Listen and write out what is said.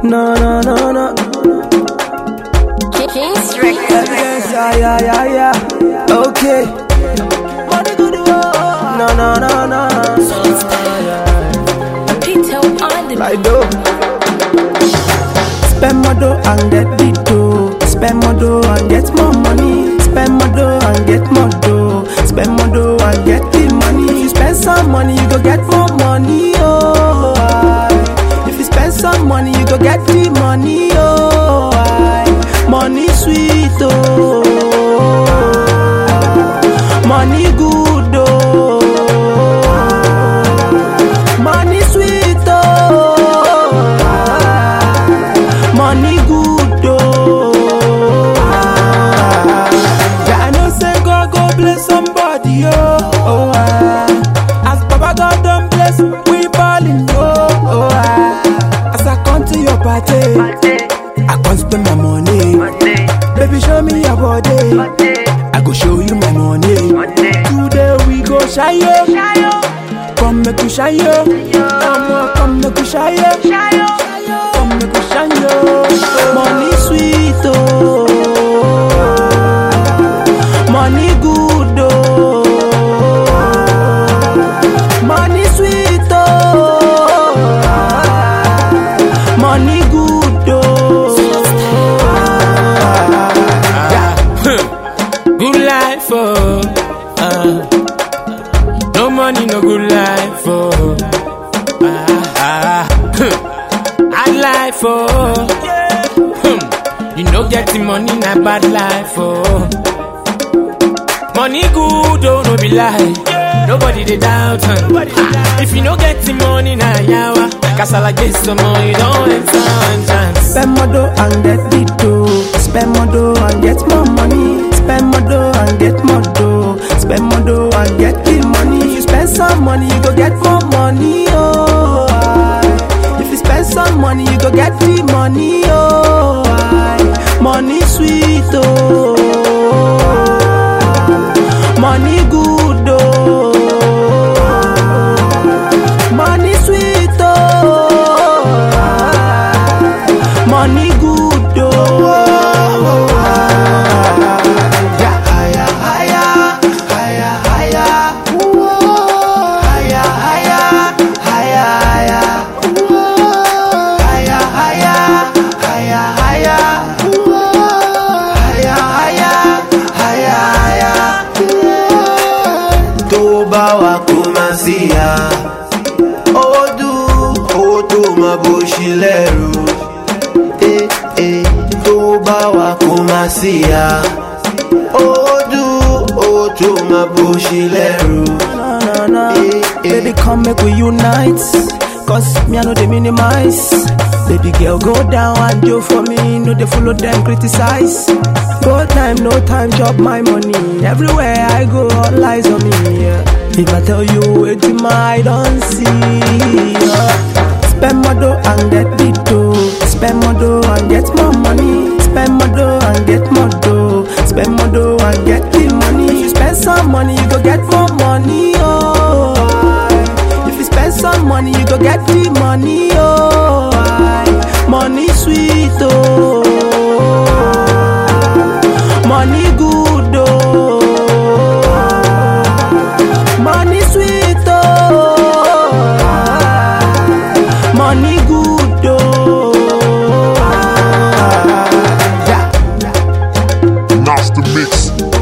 No, no, no, no. King's Records. Yes, yeah, yeah, yeah, yeah. Okay. Money good, oh. No, no, no, no. Pito on the Like dough. Spend more dough and get the dough. Spend more dough and get more money. Spend more dough and get more dough. Spend more dough and get the money. If you spend some money, you go get more money. Oh, aye. if you spend some money, you go get the money. Oh, aye. money sweet. Oh, money good. Oh, money sweet. Oh, aye. money good. Oh, yeah, I know say God go bless somebody, oh, oh ah. As Baba God done bless, we ballin', oh, oh ah. As I come to your party, I can't spend my money. Baby, show me your body. I go show you my money. Today we go shy, yo. Come make you shy, yo. Come on, come make you shy, yo. Come make you shine, yo. Money sweet, oh. Money good, oh. Money sweet, oh. Money good, oh. Good life, oh. Uh, no money, no good life, oh. Ah, ah, huh. Hard life, oh. Hmm. You know, getting money, not bad life, oh. Money good, oh, no be lie. Nobody they doubt, huh? Ah, If you no getting money, na yawa. Kasala get some money, you don't enter one chance. Spend more dough and get the dough. Spend more dough and get more money. Spend more dough and get more dough. Spend more dough and get the money. If you spend some money, you go get more money. Oh, aye. if you spend some money, you go get the money. Oh, aye. money sweet. Oh, money good. Oh, money sweet. Oh, aye. money good. Oh, yeah. higher, higher, higher, higher. Whoa. Higher, higher, higher, higher. Whoa. Higher, higher, higher, higher. Whoa. Higher, higher, higher, higher. Whoa. tó bá wa kó má sí ya owó dùn owó tó má bó ṣe lẹ́rù Eh, eh, tó bá wa kó má sí ya owó dùn owó tó má bó ṣe lẹ́rù. No, no, no. Eh, eh. Baby, come make we unite. Cause me, I know they minimize. Baby girl, go down and do for me. No, they follow them, criticize. Go time, no time, chop my money. Everywhere I go, all eyes on me. yeah. If I tell you, it's my don't see. yeah. Spend more dough and get the dough. Spend more dough and get more money. Spend more dough and get more dough. Spend more dough and get the money. If you spend some money, you go get more money. Oh, aye. if you spend some money, you go get the money. Oh, aye. money sweet. Oh, money good. Oh, money sweet. Oh, aye. money good. Oh, yeah. Master Mix.